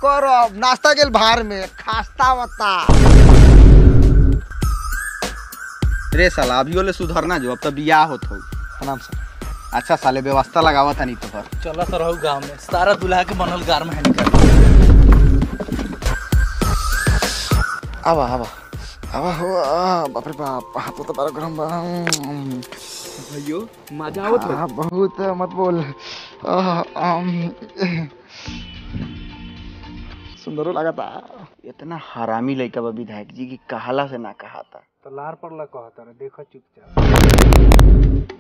करब नाश्ता गेल भार में खास्ता बता रे साला अभी ले सुधरना जो अब तो बियाह होत हो प्रणाम सर अच्छा साले व्यवस्था लगावा था नहीं तो पर चला तो रहू गाँव में सारा दूल्हा के बनल गार में निकल आवा आवा आवा हो आ, बाप रे बाप हाथ तो बड़ा गरम बा भैयो मजा आवत आ, बहुत मत बोल आ, आम, सुंदरो लगता इतना हरामी लड़का बा विधायक जी की कहाला से ना कहा था तो लार पड़ला कहता रे देखो चुपचाप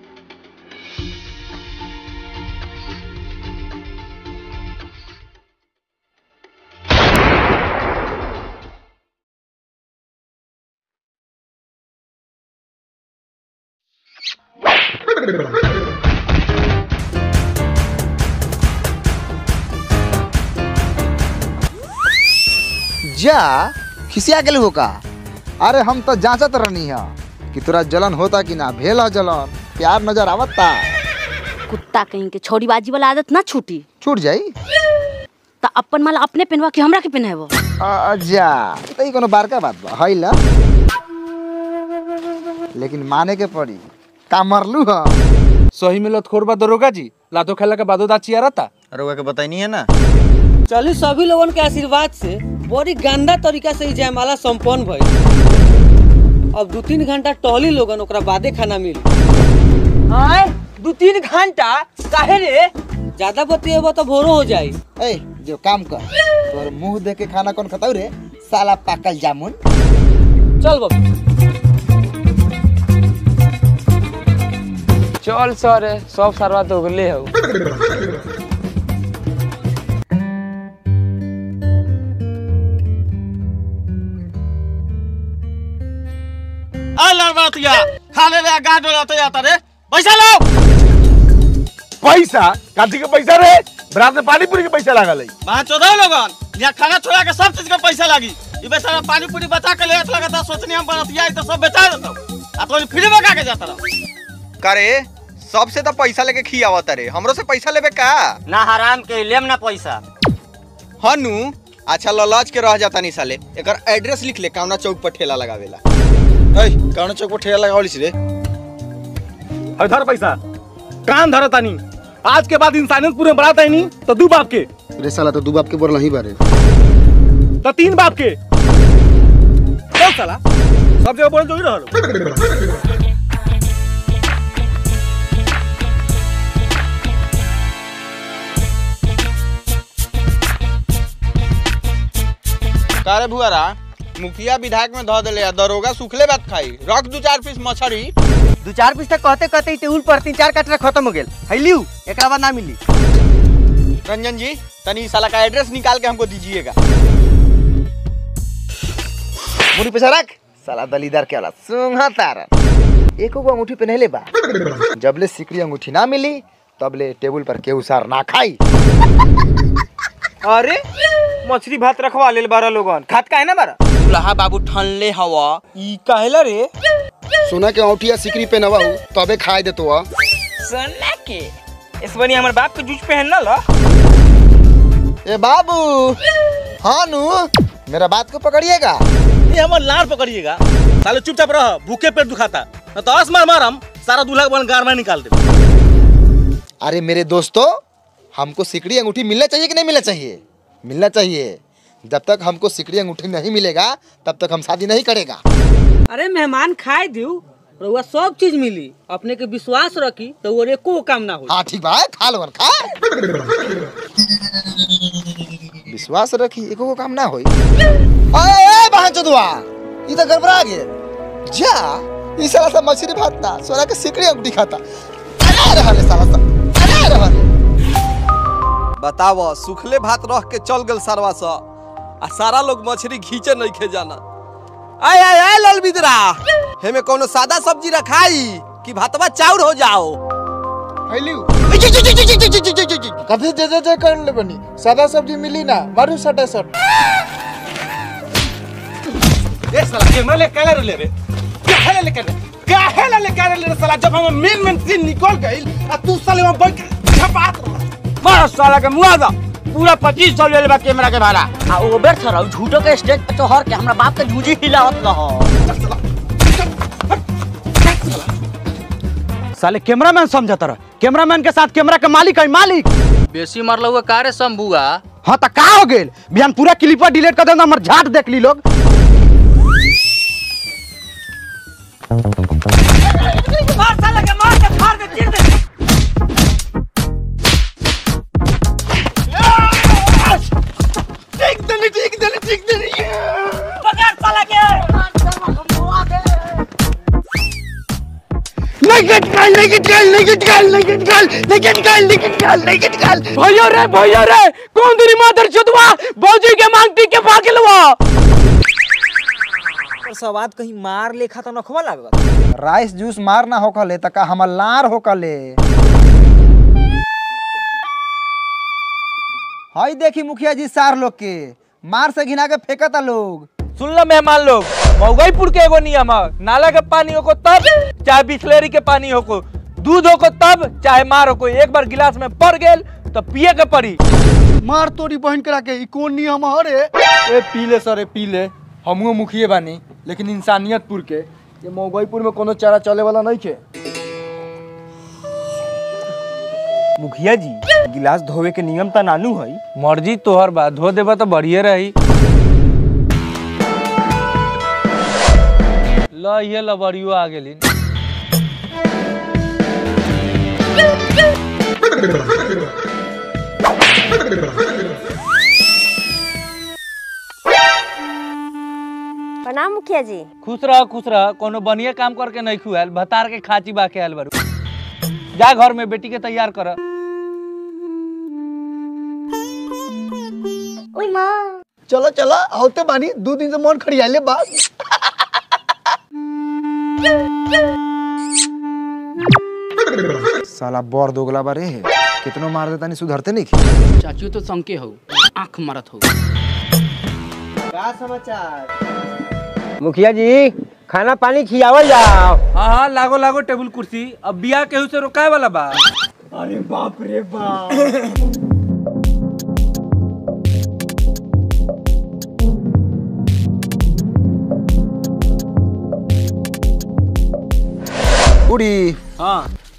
जा खिसिया गेल हो का अरे हम तो जांचत रहनी है कि तोरा जलन होता कि ना भेल है जलन प्यार नजर आवता कुत्ता कहीं के छोड़ी बाजी वाला आदत ना छूटी छूट जाई त अपन माला अपने पहनवा के हमरा के पहनाबो अच्छा तो कोनो बारका बात बा है ला लेकिन माने के पड़ी का मरलू ह सही में लतखोर बा दरोगा जी लातो खेला के बादो दाची आ रहता अरुआ के बताई नहीं है ना चली सभी लोगन के आशीर्वाद से बड़ी गंदा तरीका से ई जयमाला संपन्न भइल अब दू तीन घंटा टहली लोगन ओकरा बादे खाना मिली आय दू तीन घंटा काहे रे ज्यादा बतिएबो तो भोरो हो जाई ए जो काम कर तोर मुंह देख के खाना कौन खताऊ रे साला पाकल जामुन चल बाबू चल सर सब सरवा तो गले हो खाने रे गाड़ डोलाते जाता रे पैसा लो पैसा काथी के पैसा रे बरात में पानी पूरी के पैसा लागल है वहाँ चौदह लोगन यहाँ खाना छोड़ा के सब चीज का पैसा लागी ये बेचारा पानी पूरी बचा के ले लगा था सोचनी हम बनतिया तो सब बेचा देता आ तो फ्री में का के जाता रहो करे सबसे तो पैसा लेके खियावत रे हमरो से पैसा लेबे का ना हराम के लेम ना पैसा हनु अच्छा ललच के रह जाता नहीं साले एकर एड्रेस लिख ले कावना चौक पर ठेला लगावेला ऐ कौन चौक पर ठेला लगावलिस रे अरे धर पैसा कान धर तानी आज के बाद इंसानियत पूरे बरात है नहीं तो दू बाप के रे साला तो दू बाप के बोल नहीं बारे तो तीन बाप के चल साला सब जगह बोल जो ही रहल कारे भुआरा मुखिया विधायक में धो देले आ दरोगा सुखले बात खाई रख दू चार पीस मछरी दू चार पीस तक कहते कहते टेबुल पर तीन चार कटरा खत्म हो गेल हैलियो एकरा बाद ना मिली रंजन जी तनी इस साला का एड्रेस निकाल के हमको दीजिएगा मुड़ी पैसा रख साला दलीदार के वाला सुंघा तारा एको को अंगूठी पहनले बा जबले सिकड़ी अंगूठी ना मिली तबले टेबल पर केहू सार ना खाई अरे मछली भात रखवा लेल बारह लोगन खात काहे ना बारह दुल्हा बाबू ठनले हवा ई काहेला रे सोना के अंगूठी सिकड़ी पहनवा तबे खाए देतो आ सोना के इस बनी हमर बाप के जूझ पहन ना लो ए बाबू हाँ नु मेरा बात को पकड़िएगा ये हमार लार पकड़िएगा साले चुपचाप रह भूखे पेट दुखाता न तो आस मार मारम सारा दूल्हा के बन गार में निकाल दे अरे मेरे दोस्तों हमको सिकड़ी अंगूठी मिलना चाहिए कि नहीं मिलना चाहिए मिलना चाहिए जब तक हमको सिकड़ी अंगूठी नहीं मिलेगा तब तक हम शादी नहीं करेगा अरे मेहमान खाए दियो रउआ सब चीज मिली अपने के विश्वास रखी तो वो एको काम ना हो हाँ ठीक बा खा लो खा विश्वास रखी एको को काम ना होई अरे ए बहन चोदवा ई तो गड़बड़ा गेल जा ई साला सब मछली भात ना सोना के सिकड़ी अंगूठी खाता अरे रहले साला सब अरे रहले बताव सुखले भात रख के चल गल सरवा सा आ सारा लोग मछली घींचे नहीं खे जाना आय आय आय लाल बिदरा हेमे कोनो सादा सब्जी रखाई कि भातवा चाउर हो जाओ फैलियो कभी जे जे जे कर ले बनी सादा सब्जी मिली ना मारू सटा सट ए साला कैमरा ले काहे ले रे काहे ले कर काहे ले कर ले साला जब हम मेन मेन सीन निकल गइल आ तू साले वहां बैठ के छपात रह मार साला के मुआ दा पूरा पच्चीस सौ ले लेबा कैमरा के भाड़ा आ ओबेर थरा झूठो के स्टेज पे तो हर के हमरा बाप के झूठी हिलावत न हो साले कैमरामैन समझता रहा कैमरामैन के साथ कैमरा के मालिक है मालिक बेसी मारल हुआ कारे शंभुआ हाँ तो का हो गेल बिहान पूरा क्लिपर डिलीट कर देना हमर झाट देख ली लोग मार साला के मार के फाड़ के चीर दे पकड़ साला के भैया रे भैया रे कौन तेरी मादर चुदवा भौजी के मांगती के पागलवा सवाद कहीं मार लेखा तो नखवा लागत राइस जूस मार ना होकले त का हमर लार होकले हई देखी मुखिया जी सार लोग के मार से घिना के फेंकता लोग सुन लो मेहमान लोग मऊगईपुर के एगो नियम है नाला के पानी होको तब चाहे बिस्लेरी के पानी होको दूध होको तब चाहे मार होको एक बार गिलास में पड़ गेल तो पिए के पड़ी मार तोरी बहन करा के ई कोन नियम हरे ए पीले सरे पीले हमहू मुखिए बानी लेकिन इंसानियतपुर के ये मौगईपुर में कोनो चारा चले वाला नहीं खे मुखिया जी गिलास धोवे के नियम तो नानू है मर्जी तोहर बा धो देबा तो बढ़िए रही ल ये लबड़ियो आ गेली प्रणाम मुखिया जी खुश रह खुश रह कोनो बढ़िया काम करके नहीं खुआल भतार के खाची बा के आयल बारू जा घर में बेटी के तैयार कर ओई माँ चलो चलो होते बानी दो दिन से मन खड़ियाले बा साला बर दोगला बारे कितनो मार देता नहीं सुधरते नहीं चाचू तो संके हो आंख मारत हो मुखिया जी खाना पानी खियावल जाओ हाँ हाँ लागो लागो टेबुल कुर्सी अब बिया केहू से रोकाए वाला बा बूढ़ी हाँ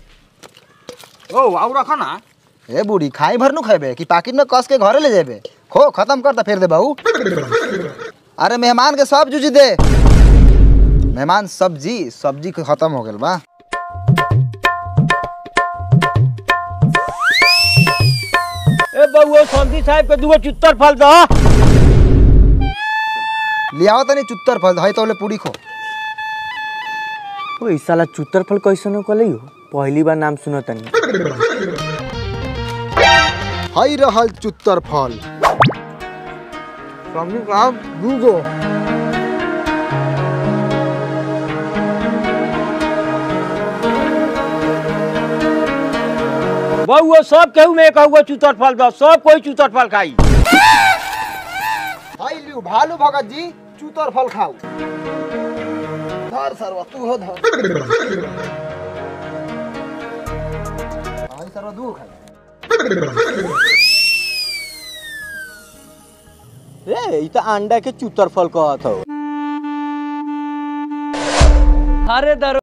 ओ आउ रखा ना ए बूढ़ी खाई भर नु खेबे कि पाकिट में कस के घरे ले जेबे खो खत्म कर ता फिर दे बाऊ अरे मेहमान के सब जूझी दे मेहमान सब्जी सब्जी के खत्म हो गेल बा ए बउआ संती साहब के दुगो चुत्तर फल दो लियाओ तनी चुत्तर फल हई तोले पूरी खो ओ इस साला चुत्तर फल कैसन कलई हो पहली बार नाम सुनो तनी हई रहल चुत्तर फल सब्जी का दूगो बउआ सब केहू में कहूँ चुतर फल दो सब कोई चुतर फल खाई हई लियो भालू भगत जी चुत्तर फल खाऊ धर सरवा तू हो धर हई सरवा दूर खा ए ई त अंडा के चुत्तर फल कहत हो अरे दर